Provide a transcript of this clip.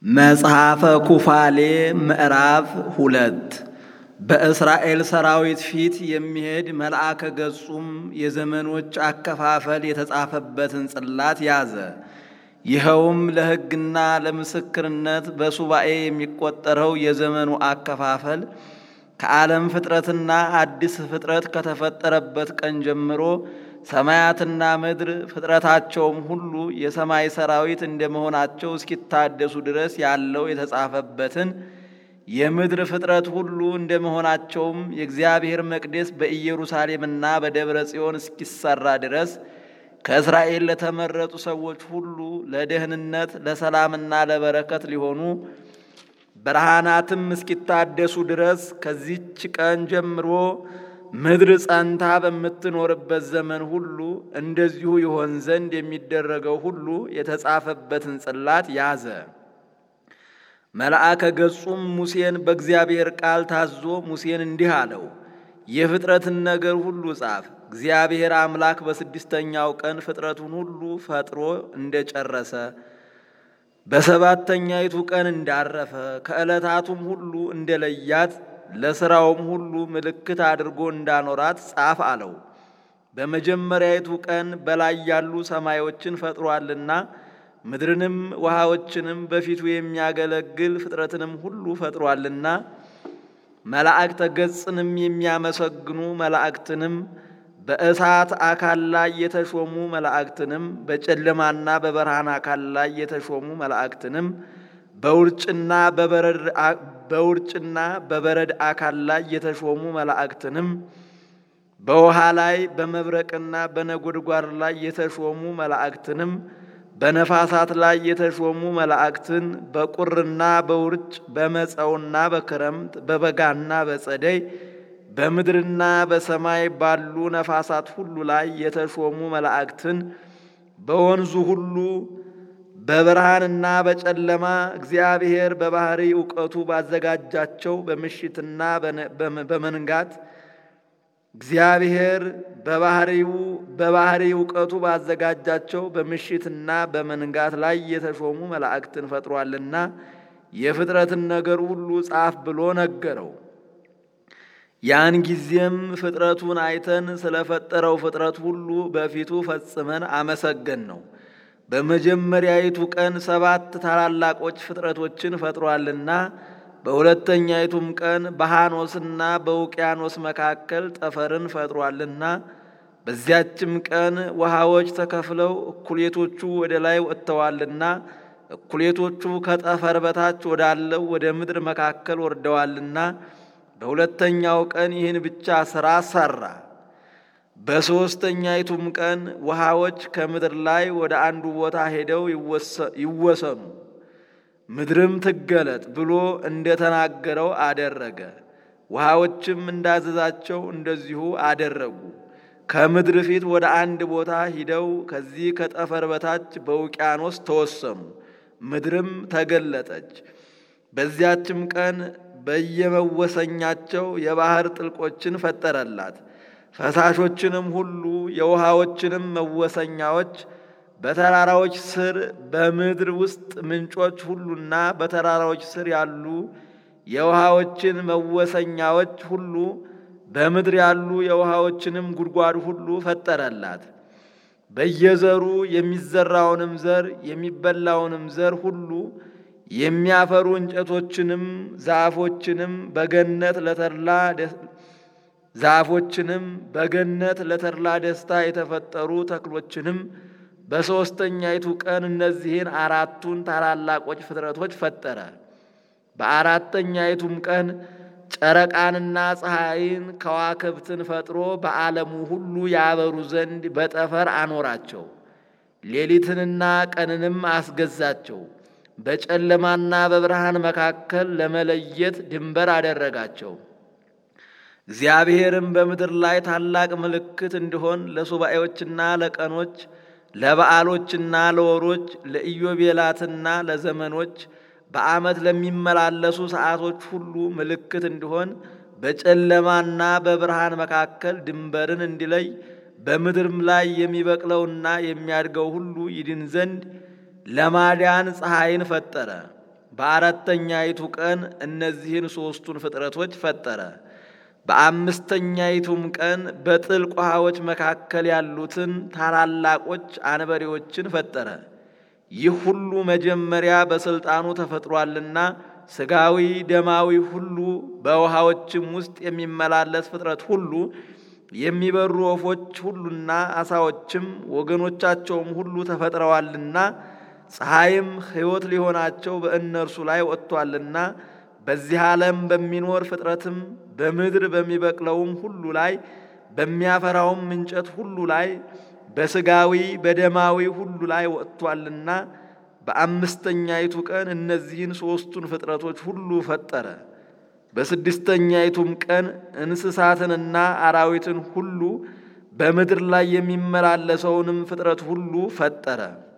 መጽሐፈ ኩፋሌ ምዕራፍ ሁለት በእስራኤል ሰራዊት ፊት የሚሄድ መልአከ ገጹም የዘመኖች አከፋፈል የተጻፈበትን ጽላት ያዘ። ይኸውም ለሕግና ለምስክርነት በሱባኤ የሚቆጠረው የዘመኑ አከፋፈል ከዓለም ፍጥረትና አዲስ ፍጥረት ከተፈጠረበት ቀን ጀምሮ ሰማያትና ምድር ፍጥረታቸውም ሁሉ የሰማይ ሰራዊት እንደመሆናቸው እስኪታደሱ ድረስ ያለው የተጻፈበትን የምድር ፍጥረት ሁሉ እንደመሆናቸውም የእግዚአብሔር መቅደስ በኢየሩሳሌምና በደብረ ጽዮን እስኪሰራ ድረስ ከእስራኤል ለተመረጡ ሰዎች ሁሉ ለደህንነት፣ ለሰላምና ለበረከት ሊሆኑ ብርሃናትም እስኪታደሱ ድረስ ከዚች ቀን ጀምሮ ምድር ጸንታ በምትኖርበት ዘመን ሁሉ እንደዚሁ ይሆን ዘንድ የሚደረገው ሁሉ የተጻፈበትን ጽላት ያዘ። መልአከ ገጹም ሙሴን በእግዚአብሔር ቃል ታዞ ሙሴን እንዲህ አለው፣ የፍጥረትን ነገር ሁሉ ጻፍ። እግዚአብሔር አምላክ በስድስተኛው ቀን ፍጥረቱን ሁሉ ፈጥሮ እንደጨረሰ በሰባተኛይቱ ቀን እንዳረፈ ከዕለታቱም ሁሉ እንደለያት ለሥራውም ሁሉ ምልክት አድርጎ እንዳኖራት ጻፍ አለው። በመጀመሪያይቱ ቀን በላይ ያሉ ሰማዮችን ፈጥሯልና ምድርንም ውሃዎችንም በፊቱ የሚያገለግል ፍጥረትንም ሁሉ ፈጥሯልና መላእክተ ገጽንም የሚያመሰግኑ መላእክትንም በእሳት አካል ላይ የተሾሙ መላእክትንም በጨለማና በብርሃን አካል ላይ የተሾሙ መላእክትንም በውርጭና በውርጭና በበረድ አካል ላይ የተሾሙ መላእክትንም በውሃ ላይ በመብረቅና በነጎድጓድ ላይ የተሾሙ መላእክትንም በነፋሳት ላይ የተሾሙ መላእክትን በቁርና በውርጭ በመጸውና በክረምት በበጋና በጸደይ በምድርና በሰማይ ባሉ ነፋሳት ሁሉ ላይ የተሾሙ መላእክትን በወንዙ ሁሉ በብርሃንና በጨለማ እግዚአብሔር በባህሪ እውቀቱ ባዘጋጃቸው በምሽትና በመንጋት እግዚአብሔር በባህሪው በባህሪ እውቀቱ ባዘጋጃቸው በምሽትና በመንጋት ላይ የተሾሙ መላእክትን ፈጥሯልና የፍጥረትን ነገር ሁሉ ጻፍ ብሎ ነገረው። ያን ጊዜም ፍጥረቱን አይተን ስለፈጠረው ፍጥረት ሁሉ በፊቱ ፈጽመን አመሰገን ነው። በመጀመሪያይቱ ቀን ሰባት ታላላቆች ፍጥረቶችን ፈጥሯልና በሁለተኛይቱም ቀን በሐኖስና በውቅያኖስ መካከል ጠፈርን ፈጥሯልና በዚያችም ቀን ውሃዎች ተከፍለው እኩሌቶቹ ወደ ላይ ወጥተዋልና እኩሌቶቹ ከጠፈር በታች ወዳለው ወደ ምድር መካከል ወርደዋልና በሁለተኛው ቀን ይህን ብቻ ሥራ ሠራ። በሦስተኛይቱም ቀን ውሃዎች ከምድር ላይ ወደ አንዱ ቦታ ሄደው ይወሰኑ ምድርም ትገለጥ ብሎ እንደተናገረው አደረገ። ውሃዎችም እንዳዘዛቸው እንደዚሁ አደረጉ። ከምድር ፊት ወደ አንድ ቦታ ሂደው ከዚህ ከጠፈር በታች በውቅያኖስ ተወሰኑ። ምድርም ተገለጠች። በዚያችም ቀን በየመወሰኛቸው የባህር ጥልቆችን ፈጠረላት። ፈሳሾችንም ሁሉ የውሃዎችንም መወሰኛዎች በተራራዎች ስር በምድር ውስጥ ምንጮች ሁሉና በተራራዎች ስር ያሉ የውሃዎችን መወሰኛዎች ሁሉ በምድር ያሉ የውሃዎችንም ጉድጓድ ሁሉ ፈጠረላት። በየዘሩ የሚዘራውንም ዘር የሚበላውንም ዘር ሁሉ የሚያፈሩ እንጨቶችንም ዛፎችንም በገነት ለተድላ ዛፎችንም በገነት ለተድላ ደስታ የተፈጠሩ ተክሎችንም በሦስተኛይቱ ቀን እነዚህን አራቱን ታላላቆች ፍጥረቶች ፈጠረ። በአራተኛይቱም ቀን ጨረቃንና ፀሐይን ከዋክብትን ፈጥሮ በዓለሙ ሁሉ ያበሩ ዘንድ በጠፈር አኖራቸው። ሌሊትንና ቀንንም አስገዛቸው። በጨለማና በብርሃን መካከል ለመለየት ድንበር አደረጋቸው። እግዚአብሔርም በምድር ላይ ታላቅ ምልክት እንዲሆን ለሱባኤዎችና ለቀኖች ለበዓሎችና ለወሮች ለኢዮቤላትና ለዘመኖች በዓመት ለሚመላለሱ ሰዓቶች ሁሉ ምልክት እንዲሆን በጨለማና በብርሃን መካከል ድንበርን እንዲለይ በምድርም ላይ የሚበቅለውና የሚያድገው ሁሉ ይድን ዘንድ ለማዳን ፀሐይን ፈጠረ። በአራተኛይቱ ቀን እነዚህን ሦስቱን ፍጥረቶች ፈጠረ። በአምስተኛይቱም ቀን በጥልቅ ውሃዎች መካከል ያሉትን ታላላቆች አንበሬዎችን ፈጠረ። ይህ ሁሉ መጀመሪያ በሥልጣኑ ተፈጥሯልና ሥጋዊ ደማዊ ሁሉ በውሃዎችም ውስጥ የሚመላለስ ፍጥረት ሁሉ የሚበሩ ወፎች ሁሉና አሳዎችም ወገኖቻቸውም ሁሉ ተፈጥረዋልና ፀሐይም ሕይወት ሊሆናቸው በእነርሱ ላይ ወጥቷልና በዚህ ዓለም በሚኖር ፍጥረትም በምድር በሚበቅለውም ሁሉ ላይ በሚያፈራውም እንጨት ሁሉ ላይ በሥጋዊ በደማዊ ሁሉ ላይ ወጥቷልና በአምስተኛይቱ ቀን እነዚህን ሦስቱን ፍጥረቶች ሁሉ ፈጠረ። በስድስተኛይቱም ቀን እንስሳትንና አራዊትን ሁሉ በምድር ላይ የሚመላለሰውንም ፍጥረት ሁሉ ፈጠረ።